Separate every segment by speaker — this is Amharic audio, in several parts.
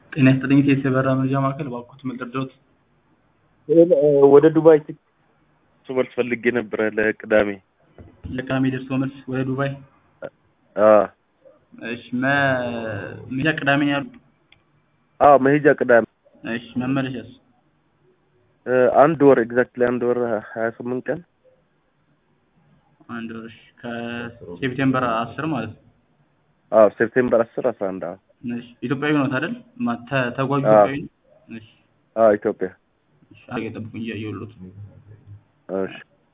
Speaker 1: ጤና ይስጥልኝ ቴስ የበራ መረጃ ማዕከል እባክዎት መርዳት
Speaker 2: ወደ ዱባይ ትምህርት ፈልጌ ነበረ ለቅዳሜ
Speaker 1: ለቅዳሜ ደርሶ መልስ ወደ ዱባይ
Speaker 2: አዎ
Speaker 1: እሺ መሄጃ ቅዳሜ ነው ያሉት
Speaker 2: አዎ መሄጃ ቅዳሜ
Speaker 1: እሺ መመለሻስ
Speaker 2: አንድ ወር ኤግዛክትሊ አንድ ወር ሀያ ስምንት ቀን
Speaker 1: አንድ ወር እሺ ከሴፕቴምበር አስር ማለት ነው
Speaker 2: አዎ ሴፕቴምበር አስር አስራ አንድ አዎ
Speaker 1: እሺ ኢትዮጵያዊ ነው አይደል ማ- ተ- ተጓዥ
Speaker 2: አዎ።
Speaker 1: ኢትዮጵያዊ ነው እሺ
Speaker 2: አዎ ኢትዮጵያ
Speaker 1: እሺ አገ ጠብቁኝ እያየሁልዎት
Speaker 2: እሺ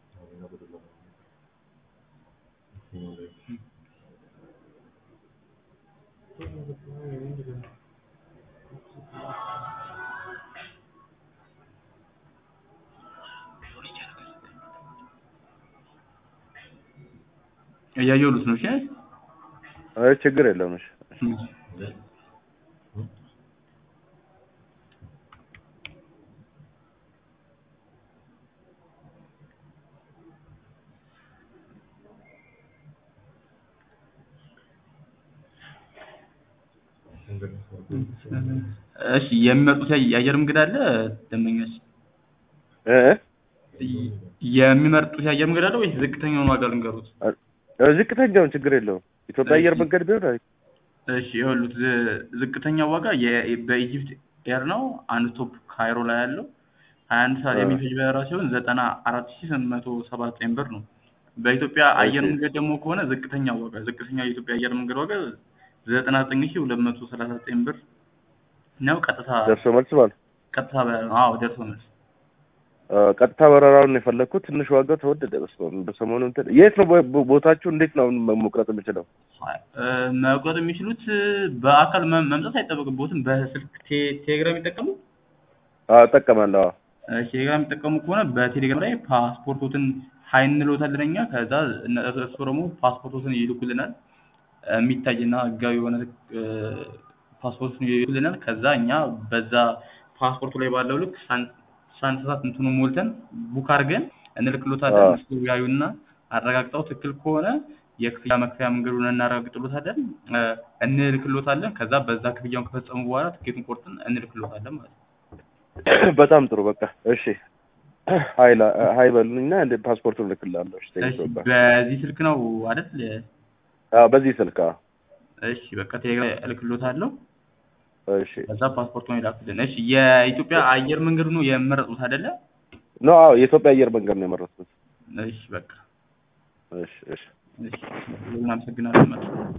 Speaker 1: እያየሁልዎት ነው እሺ
Speaker 2: አይ ችግር የለውም እሺ
Speaker 1: እሺ የሚመርጡት ያ- የአየር መንገድ አለ ደንበኛች
Speaker 2: እ
Speaker 1: የሚመርጡት የአየር መንገድ አለ ወይስ ዝቅተኛውን ዋጋ ልንገሩት?
Speaker 2: እ ዝቅተኛውን ችግር የለውም ኢትዮጵያ አየር መንገድ ቢሆን አይ
Speaker 1: እሺ ይኸውልዎት ዝ- ዝቅተኛው ዋጋ የ- በኢጂፕት ኤር ነው። አንድ ስቶፕ ካይሮ ላይ ያለው ሀያ አንድ ሰዓት
Speaker 2: አ።
Speaker 1: የሚፈጅ በረራ ሲሆን ዘጠና አራት ሺህ ስምንት መቶ ሰባ ዘጠኝ ብር ነው። በኢትዮጵያ አየር
Speaker 2: እሺ።
Speaker 1: መንገድ ደግሞ ከሆነ ዝቅተኛው ዋጋ ዝቅተኛው የኢትዮጵያ አየር መንገድ ዋጋ ዘጠና ዘጠኝ ሺህ ሁለት መቶ ሰላሳ ዘጠኝ ብር ነው። ቀጥታ
Speaker 2: ደርሶ መልስ ማለት
Speaker 1: ቀጥታ በረራ ነው። አዎ ደርሶ መልስ
Speaker 2: አ፣ ቀጥታ በረራውን የፈለግኩት ትንሽ ዋጋው ተወደደ በስመ አብ በሰሞኑ እንትን የት ነው ቦ- ቦ- ቦታችሁ እንዴት ነው መ- መቁረጥ የምችለው
Speaker 1: እ፣ መቁረጥ የሚችሉት በአካል መ- መምጣት አይጠበቅቦትም። በስልክ ቴ- ቴሌግራም ይጠቀሙ
Speaker 2: አዎ እጠቀማለሁ አዎ
Speaker 1: እሺ ቴሌግራም የሚጠቀሙ ከሆነ በቴሌግራም ላይ ፓስፖርቶትን ሀይ እንልዎታለን እኛ ከዛ እነ- እሱ ደግሞ ፓስፖርቶትን ይልኩልናል እ፣ የሚታይና ህጋዊ የሆነ እ፣ ፓስፖርቶችን ይልኩልናል ከዛ እኛ በዛ ፓስፖርቱ ላይ ባለው ልክ ሳን- ሳንሳሳት እንትኑ ሞልተን ቡክ አድርገን እንልክሎታለን
Speaker 2: አዎ።
Speaker 1: እሱ ያዩና አረጋግጠው ትክክል ከሆነ የክፍያ መክፈያ መንገዱን እናረጋግጥሎታለን እ፣ እንልክሎታለን ከዛ በዛ ክፍያውን ከፈጸሙ በኋላ ትኬቱን ቆርጠን እንልክሎታለን ማለት ነው
Speaker 2: በጣም ጥሩ በቃ እሺ ሀይ ላ- ሀይ በሉኝና እንደ ፓስፖርቱን እልክልሃለሁ እሺ
Speaker 1: እሺ
Speaker 2: ቴንኪው በቃ
Speaker 1: በዚህ ስልክ ነው አይደል
Speaker 2: አዎ በዚህ ስልክ አዎ
Speaker 1: እሺ በቃ ቴሌግራም እልክሎታለሁ
Speaker 2: እሺ
Speaker 1: ከዛ ፓስፖርቱን ይላክልን እሺ የኢትዮጵያ አየር መንገዱ ነው የመረጡት አይደለ
Speaker 2: ኖ አዎ የኢትዮጵያ አየር መንገድ ነው የመረጥኩት
Speaker 1: እሺ በቃ
Speaker 2: እሺ እሺ
Speaker 1: እሺ እናመሰግናለን ማለት ነው